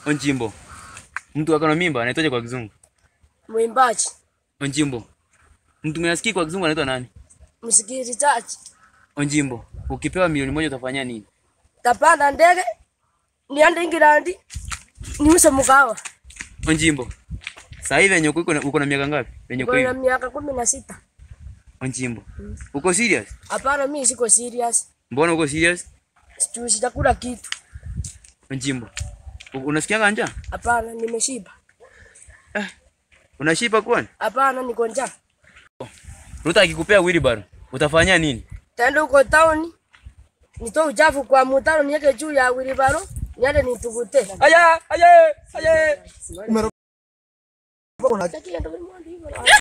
Onjimbo. Mtu akona mimba anaitwaje kwa kizungu? Mwimbaji, Onjimbo. Mtu mwenye asikii kwa kizungu anaitwa nani? msikilizaji, Onjimbo. Ukipewa milioni moja utafanya nini? tapanda ndege niende England niuse mkawa. Onjimbo. Sasa hivi venye uko uko na miaka ngapi? Venye uko Niko na hivi. miaka kumi na sita. Onjimbo. Uko serious? Hapana, mimi siko serious, Mbona uko serious? sijui sitakula kitu. Onjimbo. U- Unasikianga njaa? Hapana, nimeshiba. Unashiba kwani? Hapana, niko njaa. Ruto akikupea wheelbarrow, utafanya nini? Taenda huko town nitoe uchafu kwa mtaro niweke juu ya wilibaro niende nitugute. Aya, aya, aya.